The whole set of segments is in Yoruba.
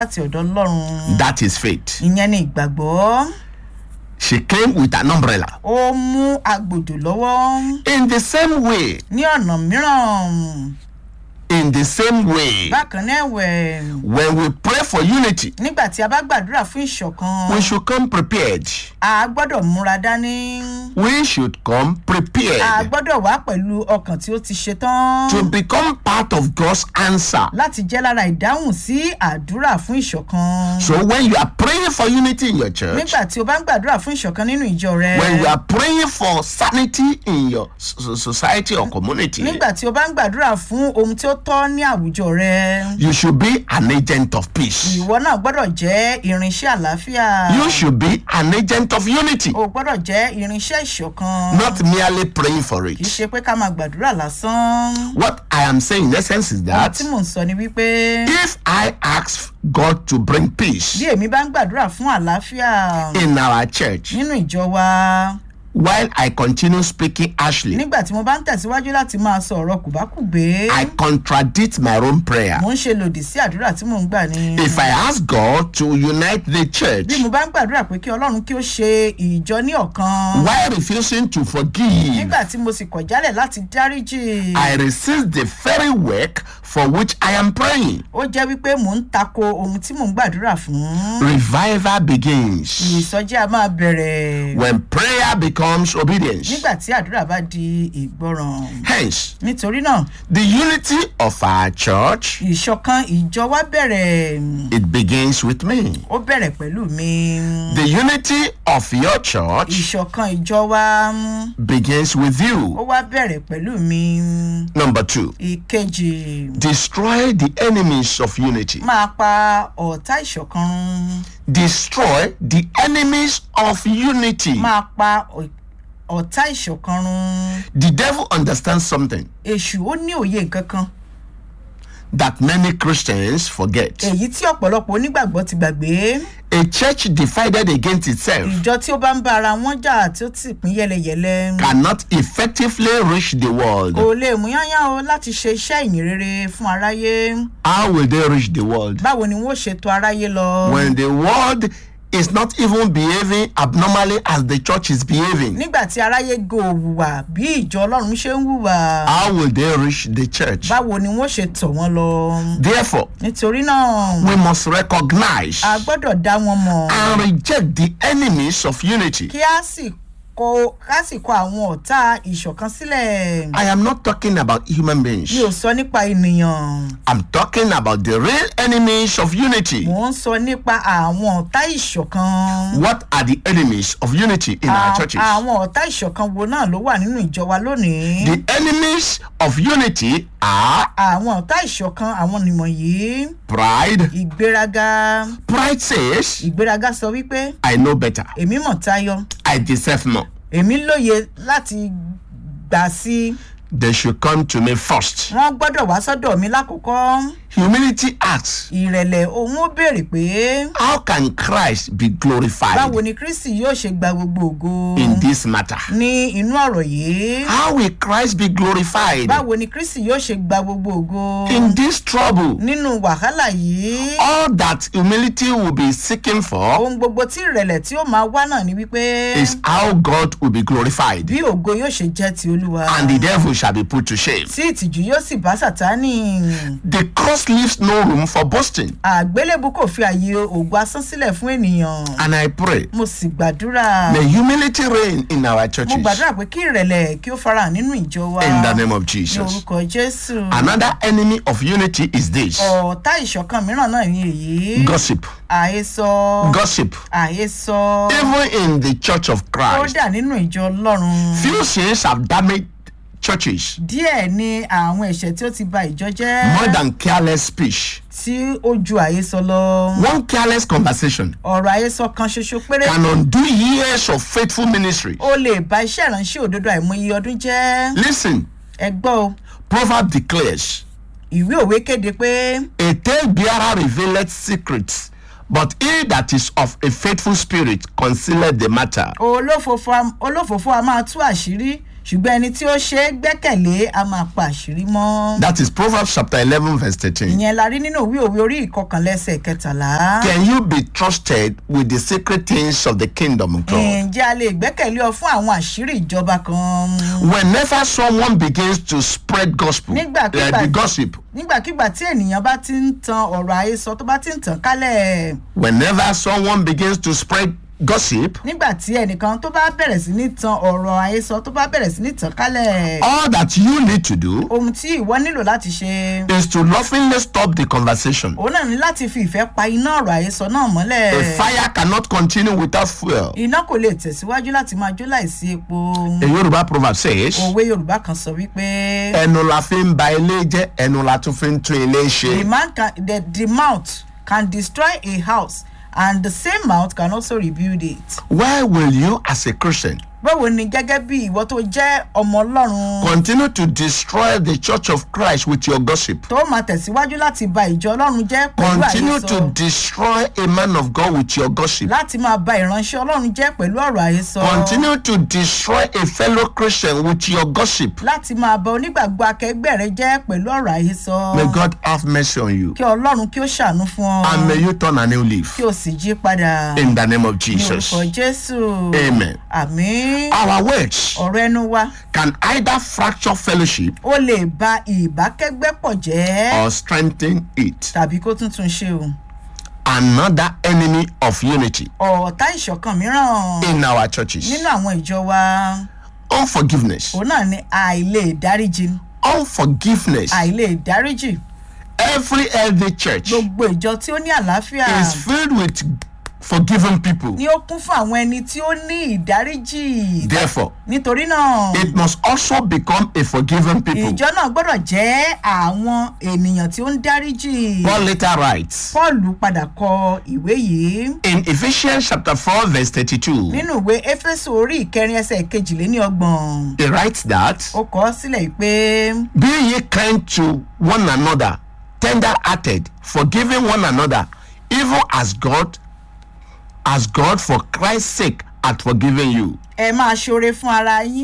láti ọ̀dọ̀ ọlọ́run That is faith. ìyẹn ni ìgbàgbọ́ She came with an umbrella. ó mú agbòjò lọ́wọ́ In the same way, ní ọ̀nà mìíràn in the same way, bákan náà ẹ̀wẹ̀ when we pray for unity, nígbà tí a bá gbàdúrà fún ìṣọ̀kan we should come prepared. a gbọ́dọ̀ múra dání We should come a prepared gbọ́dọ̀ wá pẹ̀lú ọkàn tí ó ti ṣe tán to become part of God's answer. láti jẹ́ lára ìdáhùn sí àdúrà fún ìṣọ̀kan So when you are praying for unity in your church, nígbà tí o bá ń gbàdúrà fún ìṣọ̀kan nínú ìjọ rẹ when you are praying for sanity in your so- society or community, nígbà tí o bá ń gbàdúrà fún ohun tí ó tọ́ ní àwùjọ rẹ you should be an agent of peace. ìwọ náà gbọ́dọ̀ jẹ́ irinṣẹ́ àlàáfíà You should be an agent of unity, o gbọ́dọ̀ jẹ́ irinṣẹ́ ìṣọ̀kan not merely praying for kì í it. ṣe pé ká máa gbàdúrà lásán What I am saying in essence is ohun that tí mò ń sọ ni wípé if I ask God to bring peace bí èmi bá ń gbàdúrà fún àlàáfíà in our church nínú ìjọ wa while I continue speaking harshly, nígbà tí mo bá ń tẹ̀síwájú láti máa sọ ọ̀rọ̀ kùbákùgbé I contradict my own prayer. mo ń ṣe lòdì sí àdúrà tí mò ń gbà ní. If I ask God to unite the church bí mo bá ń gbàdúrà pé kí ọlọ́run kí ó ṣe ìjọ ní ọ̀kan while refusing to forgive, nígbà tí mo sì kọ̀ jálẹ̀ láti dáríjì I resist the very work for which I am praying. ó jẹ́ wípé mò ń tako ohun tí mò ń gbàdúrà fún. Revival begins ìsọjí a máa bẹ̀rẹ̀ when prayer becomes obedience. nígbà tí àdúrà bá di ìgbọràn. Hence, nítorí náà the unity of our church ìṣọ̀kan ìjọ wa bẹ̀rẹ̀ it begins with me. ó bẹ̀rẹ̀ pẹ̀lú mi. The unity of your church ìṣọ̀kan ìjọ wa begins with ó you. wá bẹ̀rẹ̀ pẹ̀lú mi. Number two, ìkejì destroy the enemies of unity. máa pa ọ̀tá ìṣọ̀kan run. Destroy the enemies of unity. máa pa ọ̀- ọ̀tá ìṣọ̀kan run. The devil understands something èṣù ó ní òye nǹkan kan that many Christians forget. èyí tí ọ̀pọ̀lọpọ̀ onígbàgbọ́ ti gbàgbé A church divided against itself ìjọ tí ó bá ń bá ara wọn jà tí ó sì pín yẹlẹyẹlẹ cannot effectively reach the world. kò lè mú yányán o láti ṣe iṣẹ́ ìyìn rere fún aráyé How will they reach the world? báwo ni wọ́n ṣètò aráyé lọ When the world is not even behaving abnormally as the church is behaving. nígbà tí aráyé go hùwà bí ìjọ ọlọ́run ṣe ń hùwà How will they reach the church? báwo ni wọ́n ṣe tọ̀ wọ́n lọ Therefore, nítorí náà we must recognize a gbọ́dọ̀ dá wọn mọ̀ and reject the enemies of unity. kí a sì kọ ká sì kọ àwọn ọ̀tá ìṣọ̀kan sílẹ̀ I am not talking about human beings. mi ò sọ nípa ènìyàn I'm talking about the real enemies of unity. mò ń sọ nípa àwọn ọ̀tá ìṣọ̀kan What are the enemies of unity in our À- churches? àwọn ọ̀tá ìṣọ̀kan wo náà ló wà nínú ìjọ wa lónìí The enemies of unity are àwọn ọ̀tá ìṣọ̀kan àwọn nìwọ̀nyí pride. ìgbéraga Pride says, ìgbéraga sọ wípé I know better. èmi mọ̀ tayọ I deserve more. èmi lóye láti gbà sí They should come to me first. wọ́n gbọ́dọ̀ wá sọ́dọ̀ mi lákòókò Humility asks, ìrẹ̀lẹ̀ òun ó béèrè pé How can Christ be glorified báwo ni kristi yóò ṣe gba gbogbo ògo in this matter? ní inú ọ̀rọ̀ yìí How will Christ be glorified báwo ni kristi yóò ṣe gba gbogbo ògo in this trouble? nínú wàhálà yìí All that humility will be seeking for ohun gbogbo tí ìrẹ̀lẹ̀ tí ó máa wá náà ni wípé is how God will be glorified bí ògo yóò ṣe jẹ́ ti olúwa and the devil shall be put to shame. tí ìtìjú yóò sì bá sátánì The cross leaves no room for boasting. àgbélébù kò fi àyè ògo asán sílẹ̀ fún ènìyàn And I pray, mo sì gbàdúrà may humility reign in our mo churches gbàdúrà pé kí ìrẹ̀lẹ̀ kí ó farahàn nínú ìjọ wa in the name of ní Jesus. orúkọ jésù Another enemy of unity is this ọ̀tá ìṣọ̀kan mìíràn náà ni èyí gossip. àhesọ Gossip. àhesọ Even in the church of Christ, kódà nínú ìjọ ọlọ́run few sins have damaged churches díẹ̀ ni àwọn ẹ̀ṣẹ̀ tí ó ti ba ìjọ jẹ́ more than careless speech. tí ó ju àhesọ lọ One careless conversation ọ̀rọ̀ àhesọ kan ṣoṣo péré can undo years of faithful ministry. ó lè ba iṣẹ́ ìránṣẹ́ òdodo àìmọye ọdún jẹ́ Listen, ẹ gbọ́ o Proverb declares, ìwé òwe kéde pé A tale bearer revealeth secrets, but he that is of a faithful spirit concealeth the matter. olófòfò a- olófòfò a máa tú àṣírí ṣùgbọ́n ẹni tí ó ṣe é gbẹ́kẹ̀lé a máa pa àṣírí mọ́. That is Proverbs chapter 11, verse 13. ìyẹn la rí nínú òwe òwe orí ìkọkànlẹ́sẹ̀ kẹtàlá. Can you be trusted with the secret things of the kingdom of God? ǹjẹ́ a lè gbẹ́kẹ̀lé ọ fún àwọn àṣírí ìjọba kan? Whenever someone begins to spread gospel, Nígbàkígbà- uh, the gossip, nígbàkigbà tí ènìyàn bá ti ń tan ọ̀rọ̀ àhesọ tó bá ti ń tàn kálẹ̀ whenever someone begins to spread gossip, nígbà tí ẹnìkan tó bá bẹ̀rẹ̀ sí ní tan ọ̀rọ̀ àhesọ tó bá bẹ̀rẹ̀ sí ní tàn kálẹ̀ all that you need to do ohun tí ìwọ nílò láti ṣe is to lovingly stop the conversation. òun náà ní láti fi ìfẹ́ pa iná ọ̀rọ̀ àhesọ náà mọ́lẹ̀ A fire cannot continue without fuel. iná kò lè tẹ̀síwájú láti máa jó láìsí epo A Yoruba proverb says, òwe yorùbá kan sọ wípé ẹnu la fi ń ba ilé jẹ́ ẹnu la tún fi ń tún ilé the ṣe. man can the, the mouth can destroy a house and the same mouth can also rebuild it. Why will you as a Christian báwo ni gẹ́gẹ́ bí ìwọ tó jẹ́ ọmọ ọlọ́run continue to destroy the church of Christ with your gossip? tó máa tẹ̀síwájú láti ba ìjọ ọlọ́run jẹ́ pẹ̀lú Continue to àhesọ destroy a man of God with your gossip. láti máa ba ìránṣẹ́ ọlọ́run jẹ́ pẹ̀lú ọ̀rọ̀ àhesọ Continue to destroy a fellow Christian with your gossip. láti máa ba onígbàgbọ́ akẹgbẹ́ rẹ jẹ́ pẹ̀lú ọ̀rọ̀ àhesọ May God have mercy on you kí ọlọ́run kí ó ṣàánú fún ọ and may you turn a new leaf kí o sì jí padà in the name of ní Jesus. orúkọ jésù Amen. àmín Our words ọ̀rọ̀ ẹnu wa can either fracture fellowship ó lè ba ìbákẹ́gbẹ́ pọ̀ jẹ́ or strengthen it. tàbí kó tún tún ṣe o Another enemy of unity ọ̀tá ìṣọ̀kan mìíràn in our churches. nínú àwọn ìjọ wa Unforgiveness. òun náà ni àìlè dáríjì Unforgiveness. àìlè dáríjì Every healthy church gbogbo ìjọ tí ó ní àlàáfíà is filled with forgiven people. ni ó kún fún àwọn ẹni tí ó ní ìdáríjì Therefore, nítorí náà it must also become a forgiven people. ìjọ náà gbọ́dọ̀ jẹ́ àwọn ènìyàn tí ó ń dáríjì Paul later writes paul padà kọ ìwé yìí in Ephesians chapter 4, verse 32, nínú ìwé éfésù orí ìkẹrin ẹsẹ̀ kejìléníọgbọ̀n he writes that ó kọ ọ́ sílẹ̀ yìí pé be ye kind to one another, tender hearted, forgiving one another, even as God, as God for Christ's sake hath forgiven you. ẹ máa ṣoore fún ara yín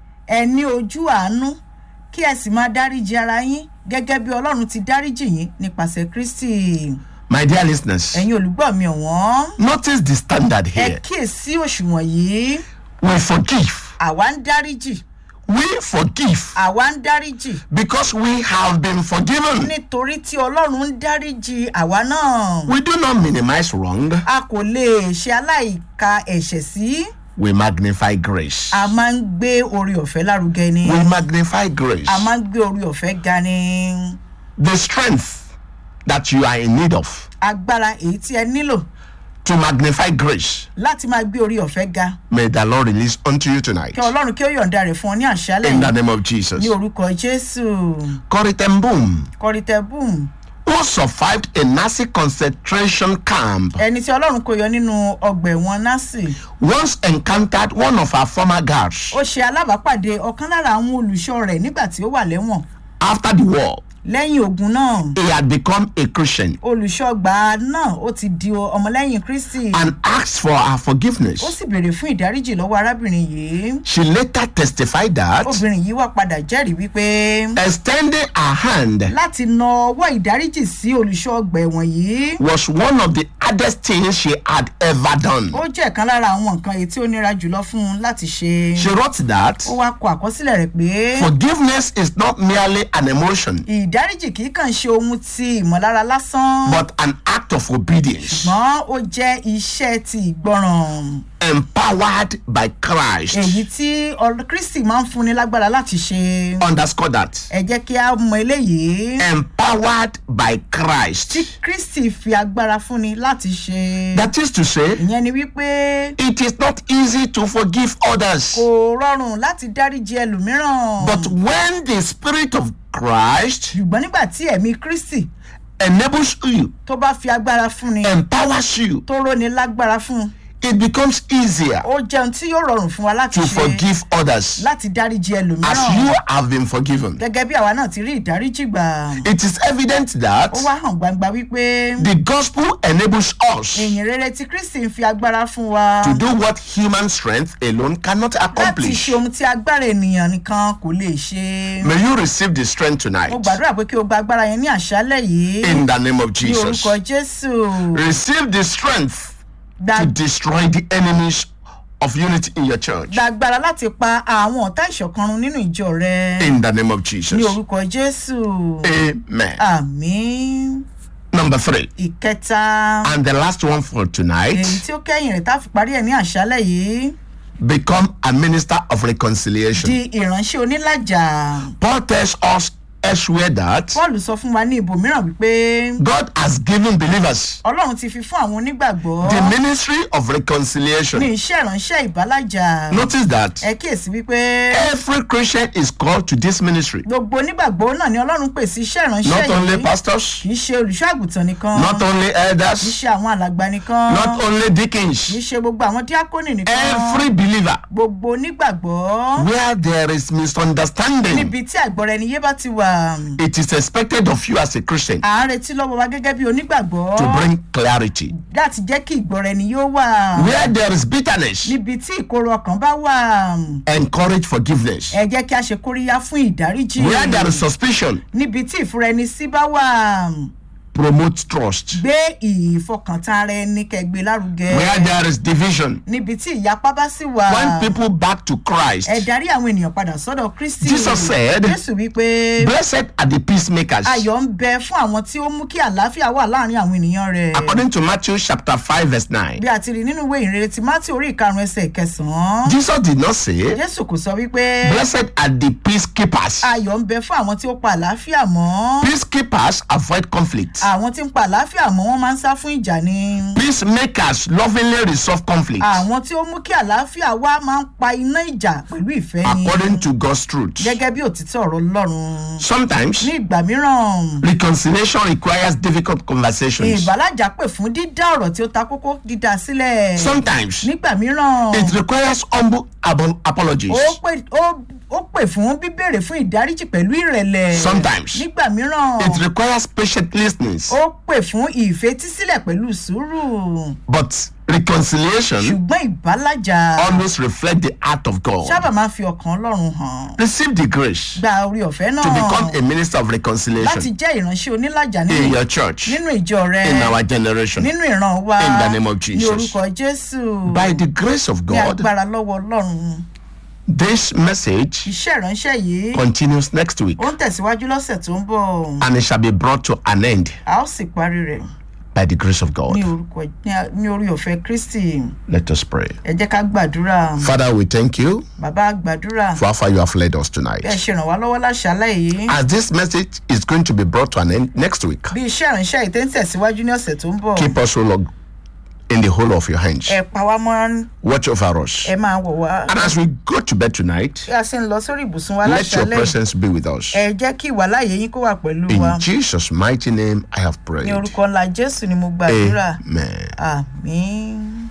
ẹ ní ojú àánú kí ẹ sì máa dáríji ara yín gẹ́gẹ́ bí ọlọ́run ti dáríjì yín nípasẹ̀ kristi My dear listeners, ẹ̀yin olùgbọ́ mi ọ̀wọ́n notice the standard ẹ here. kíyèsí òṣùwọ̀n yìí We forgive. àwa ń dáríjì We forgive àwa ń dáríjì because we have been forgiven. nítorí tí ọlọ́run ń dáríjì àwa náà We do not minimize wrong. a kò lè ṣe aláìka ẹ̀ṣẹ̀ sí We magnify grace. a máa ń gbé orí ọ̀fẹ́ lárugẹ ni We magnify grace. a máa ń gbé orí ọ̀fẹ́ ga ni The strength that you are in need of agbára èyí tí ẹ nílò to magnify grace, láti máa gbé orí ọ̀fẹ́ ga may the Lord release unto you tonight. kí ọlọ́run kí ó yọ̀ǹda rẹ̀ fún ọ ní àṣálẹ̀ In the yìí name of Jesus. ní orúkọ jésù Koritembum, kọrìtẹ́bùm who survived a Nazi concentration camp, ẹni tí ọlọ́run kò yọ nínú ọgbà ẹ̀wọ̀n násì once encountered one of our former guards ó ṣe alábàápàdé ọ̀kan lára àwọn olùṣọ́ rẹ̀ nígbà tí ó wà lẹ́wọ̀n after the war. lẹ́yìn ogun náà He had become a Christian olùṣọ́gbà náà ó ti di ọmọlẹ́yìn kristi and asked for her ó forgiveness. sì béèrè fún ìdáríjì lọ́wọ́ arábìnrin yìí She later testified that obìnrin yìí wá padà jẹ́rìí wípé extending her hand láti na ọwọ́ ìdáríjì sí olùṣọ́gbà ẹ̀wọ̀n yìí was one of the hardest things she had ever done. ó jẹ́ ọ̀kan lára àwọn nǹkan èyí tí ó nira jùlọ fún un láti ṣe She wrote that ó wá kọ àkọsílẹ̀ rẹ̀ pé forgiveness is not merely an emotion, ìdáríjì kì í kàn ṣe ohun ti ìmọ̀lára lásán but an act of obedience ṣùgbọ́n ó jẹ́ iṣẹ́ ti ìgbọràn empowered by Christ. èyí tí ọ̀rọ̀ kristi máa ń fúnni lágbára láti ṣe Underscore that. ẹ jẹ́ kí a mọ eléyìí Empowered by Christ. tí kristi fi agbára fúnni láti ṣe That is to say, ìyẹn ni wípé it is not easy to forgive others. kò rọrùn láti dáríji ẹlòmíràn But when the Spirit of Christ ṣùgbọ́n nígbà tí ẹ̀mí kristi enables you, tó bá fi agbára fúnni empowers you, tó róni lágbára fún un it becomes easier ó jẹun tí yóò rọrùn fún wa láti to ṣe forgive others láti dáríji as ẹlòmíràn you have been forgiven. gẹ́gẹ́ bí àwa náà ti rí ìdáríjì gbà It is evident that ó wá hàn gbangba wípé the gospel enables us ìyìn rere tí kristi ń fi agbára fún wa to do what human strength alone cannot láti accomplish. ṣe ohun tí agbára ènìyàn nìkan kò lè ṣe May you receive the strength tonight mo gbàdúrà pé kí o gba agbára yẹn ní àṣálẹ̀ yìí in the name of ní Jesus. orúkọ jésù Receive the strength gba to destroy the enemies of unity in your church gba agbára láti pa àwọn ọ̀tá ìṣọ̀kan run nínú ìjọ rẹ in the name of ní Jesus. orúkọ jésù Amen. àmín Number three, ìkẹta and the last one for èyí tonight tí ó kẹ́yìn rẹ̀ tá a fi parí ẹ̀ ní àṣálẹ̀ yìí become a minister of reconciliation. di ìránṣẹ́ onílàjà Paul tells us elsewhere that paul sọ fún wa ní ibòmíràn wípé God has given believers ọlọ́run ti fi fún àwọn onígbàgbọ́ the ministry of ní reconciliation. iṣẹ́ ìránṣẹ́ ìbálàjà Notice that ẹ kíyèsí wípé every Christian is called to this ministry. gbogbo onígbàgbọ́ náà ni ọlọ́run pè sí iṣẹ́ ìránṣẹ́ Not only yìí pastors, kì í ṣe olùṣọ́ àgùntàn nìkan not only kì í elders, ṣe àwọn alàgbà nìkan not only kì í deacons, ṣe gbogbo àwọn díákónì nìkan every believer. gbogbo onígbàgbọ́ Where there is misunderstanding, níbi tí àìgbọ́ra ẹni yé bá ti wà it is expected of you as a Christian à ń retí lọ́wọ́ wa gẹ́gẹ́ bí onígbàgbọ́ to bring clarity. láti jẹ́ kí ìgbọ́ra ẹni yóò wà Where there is bitterness, níbi tí ìkorò ọkàn bá wà encourage forgiveness. ẹ jẹ́ kí a ṣe kóríyá fún ìdáríjì Where there is suspicion, níbi tí ìfura ẹni sí bá wà promote trust. gbé ìfọkàntán ara ẹni kẹgbẹ́ lárugẹ Where there is division, níbi tí ìyapa bá sì wà point people back to Christ. ẹ darí àwọn ènìyàn padà sọ́dọ̀ kristi Jesus said, jésù wípé Blessed are the peacemakers. ayọ̀ ń bẹ fún àwọn tí ó mú kí àlàáfíà wà láàrin àwọn ènìyàn rẹ̀ According to Matthew chapter 5, verse 9, bí a ti rí nínú ìwé ìrere ti mátí orí ìkarùn ẹsẹ̀ kẹsàn-án Jesus did not say, jésù kò sọ wípé Blessed are the peacekeepers. ayọ̀ ń bẹ fún àwọn tí ó pa àlàáfíà mọ́ Peacekeepers avoid conflict. àwọn tí ń pa àlàáfíà mọ́ wọ́n máa ń sá fún ìjà ni Peacemakers lovingly resolve conflict àwọn tí ó mú kí àlàáfíà wá máa ń pa iná ìjà pẹ̀lú ìfẹ́ ni according to God's truth. gẹ́gẹ́ bí òtítọ́ ọ̀rọ̀ ọlọ́run Sometimes ní ìgbà mìíràn reconciliation requires difficult conversations. ìbálàjà pè fún dídá ọ̀rọ̀ tí ó ta kókó dídá sílẹ̀ Sometimes nígbà mìíràn it requires humble abo- apologies. ó pè ó ó pè fún bíbèrè fún ìdáríjì pẹ̀lú ìrẹ̀lẹ̀ Sometimes nígbà mìíràn it requires patient listening. ó pè fún ìfetísílẹ̀ pẹ̀lú sùúrù But reconciliation ṣùgbọ́n ìbálàjà always reflects the heart of God. sábà máa ń fi ọkàn ọlọ́run hàn Receive the grace gba orí ọ̀fẹ́ náà to become a minister of láti reconciliation jẹ́ ìránṣẹ́ onílàjà in nínú your church, nínú ìjọ rẹ in our generation. nínú ìran wa In the name of ní Jesus. orúkọ jésù By the grace of ní God, agbára lọ́wọ́ ọlọ́run this message iṣẹ́ ìránṣẹ́ yìí continues next week ó ń tẹ̀síwájú lọ́sẹ̀ tó ń bọ̀ and it shall be brought to an end a ó sì parí rẹ̀ by the grace of ní God. orúkọ ní a- ní orí ọ̀fẹ́ kristi Let us pray. ẹ jẹ́ ká gbàdúrà Father, we thank you bàbá gbàdúrà for how far you have led us bí ẹ tonight. ṣe ràn wá lọ́wọ́ láṣálẹ̀ yìí As this message is going to be brought to an end next week, bí iṣẹ́ ìránṣẹ́ yìí tẹ́ ń tẹ̀síwájú ní ọ̀sẹ̀ tó ń bọ̀ keep us, O Lord, in the whole of your hands. ẹ pa wá mọ́ Watch over us. ẹ máa wọ̀ wá And as we go to bed tonight, bí a ṣe ń lọ sórí ibùsùn wa let your láṣálẹ̀ presence be with us. ẹ jẹ́ kí ìwàláyé yín kó wà pẹ̀lú wa In Jesus' mighty name, I have ní prayed. orúkọ ńlá jésù ni mo gbàdúrà Amen. àmín.